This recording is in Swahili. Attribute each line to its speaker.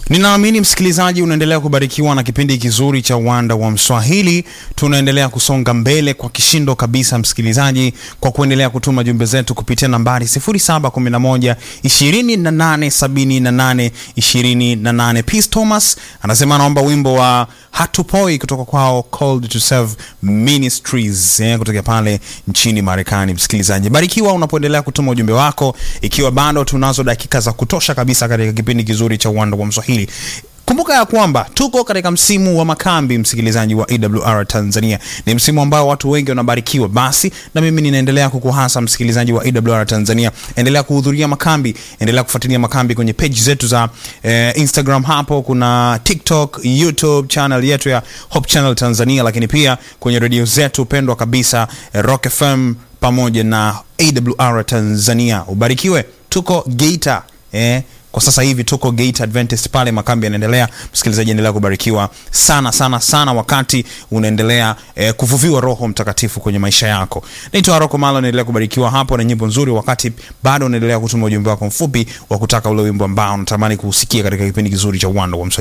Speaker 1: Ninaamini msikilizaji unaendelea kubarikiwa na kipindi kizuri cha Uwanda wa Mswahili. Tunaendelea kusonga mbele kwa kishindo kabisa, msikilizaji, kwa kuendelea kutuma jumbe zetu kupitia nambari 0711 2878 28. Peace Thomas anasema anaomba wimbo wa Hatupoi kutoka kwao Called to Serve Ministries eh, kutoka pale nchini Marekani. Msikilizaji, barikiwa unapoendelea kutuma ujumbe wako, ikiwa bado tunazo dakika za kutosha kabisa katika kipindi kizuri cha Uwanda wa Mswahili. Kumbuka ya kwamba tuko katika msimu wa makambi, msikilizaji wa AWR Tanzania. Ni msimu ambao watu wengi wanabarikiwa. Basi na mimi ninaendelea kukuhasa msikilizaji wa AWR Tanzania, endelea kuhudhuria makambi, endelea kufuatilia makambi kwenye page zetu za eh, Instagram, hapo kuna TikTok, YouTube channel yetu ya Hope Channel Tanzania, lakini pia kwenye redio zetu pendwa kabisa eh, Rock FM pamoja na AWR Tanzania. Ubarikiwe, tuko Geita eh, kwa sasa hivi tuko Gate Adventist pale makambi yanaendelea. Msikilizaji, endelea kubarikiwa sana sana sana wakati unaendelea eh, kuvuviwa Roho Mtakatifu kwenye maisha yako. Naitwa Rocco Malo, naendelea kubarikiwa hapo na nyimbo nzuri, wakati bado unaendelea kutuma ujumbe wako mfupi wa kutaka ule wimbo ambao unatamani kuusikia katika kipindi kizuri cha Uwanda wa Mswahili.